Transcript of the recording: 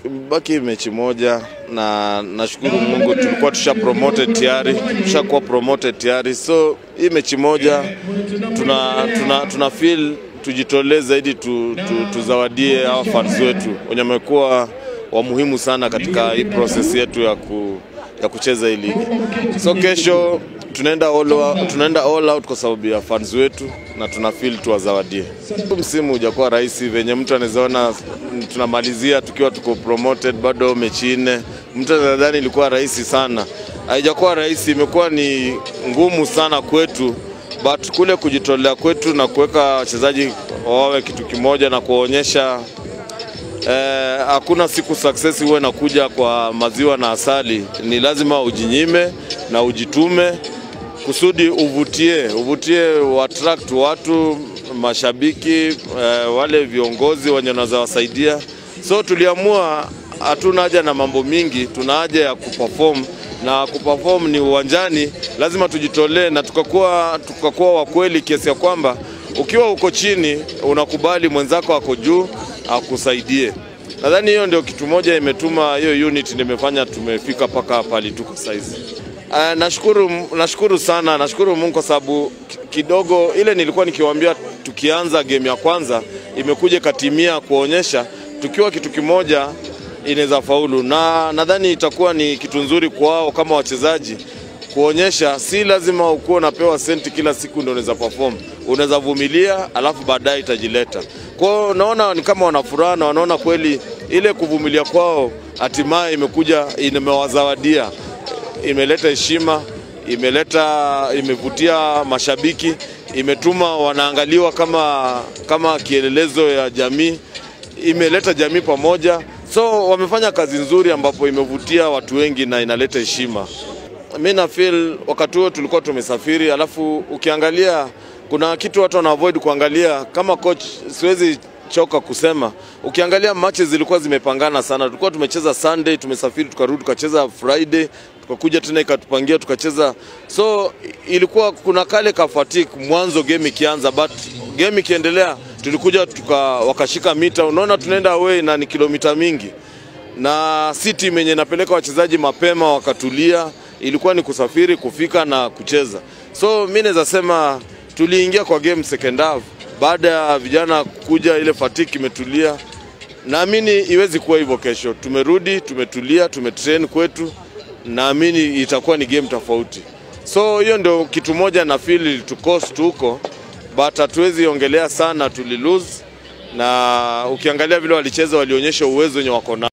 Baki mechi moja na nashukuru Mungu tulikuwa tusha promoted tayari, tushakuwa promoted tayari. So hii mechi moja tuna, tuna, tuna feel tujitolee zaidi tu, tu, tuzawadie hawa fans wetu wenye wamekuwa wa muhimu sana katika hii process yetu ya, ku, ya kucheza hii ligi. So kesho tunaenda all, out- tunaenda all out kwa sababu ya fans wetu na tuna feel tuwazawadie. Huu Msimu hujakuwa rahisi venye mtu anawezaona tunamalizia tukiwa tuko promoted bado mechi nne. Mtu anadhani ilikuwa rahisi sana, haijakuwa rahisi, imekuwa ni ngumu sana kwetu but kule kujitolea kwetu na kuweka wachezaji wawe kitu kimoja na kuwaonyesha eh, hakuna siku success huwe nakuja kwa maziwa na asali. Ni lazima ujinyime na ujitume kusudi uvutie uvutie uattract watu mashabiki eh, wale viongozi wenye wanaweza wasaidia. So tuliamua hatuna haja na mambo mingi, tuna haja ya kuperform na kuperform ni uwanjani, lazima tujitolee na tukakuwa tukakuwa wa kweli kiasi ya kwamba ukiwa uko chini unakubali mwenzako ako juu akusaidie. Nadhani hiyo ndio kitu moja imetuma hiyo unit ndio imefanya tumefika mpaka pali tuko saizi. Uh, nashukuru, nashukuru sana, nashukuru Mungu kwa sababu ki- kidogo ile nilikuwa nikiwaambia tukianza game ya kwanza imekuja katimia kuonyesha tukiwa kitu kimoja inaweza faulu, na nadhani itakuwa ni kitu nzuri kwao kama wachezaji kuonyesha si lazima ukuwe unapewa senti kila siku ndio unaweza perform. Unaweza vumilia, alafu baadaye itajileta. Kwa hiyo naona ni kama wana furaha na wanaona kweli ile kuvumilia kwao hatimaye imekuja imewazawadia imeleta heshima, imeleta imevutia mashabiki, imetuma wanaangaliwa kama kama kielelezo ya jamii, imeleta jamii pamoja. So wamefanya kazi nzuri ambapo imevutia watu wengi na inaleta heshima. Mi na feel wakati huo tulikuwa tumesafiri, alafu ukiangalia kuna kitu watu wana avoid kuangalia. Kama coach, siwezi choka kusema, ukiangalia matches zilikuwa zimepangana sana. Tulikuwa tumecheza Sunday, tumesafiri tukarudi, tukacheza Friday, tukakuja tena ikatupangia tukacheza. So ilikuwa kuna kale ka fatigue mwanzo game ikianza, but game ikiendelea tulikuja tuka, wakashika mita. Unaona tunaenda away na ni kilomita mingi na si timu yenye napeleka wachezaji mapema wakatulia, ilikuwa ni kusafiri kufika na kucheza. So mi naweza sema tuliingia kwa game second half baada ya vijana kuja, ile fatigue imetulia. Naamini iwezi kuwa hivyo kesho. Tumerudi, tumetulia, tumetrain kwetu, naamini itakuwa ni game tofauti. So hiyo ndio kitu moja na feel ilitucost huko, but hatuwezi ongelea sana, tuli lose na ukiangalia vile walicheza walionyesha uwezo wenye wako nao.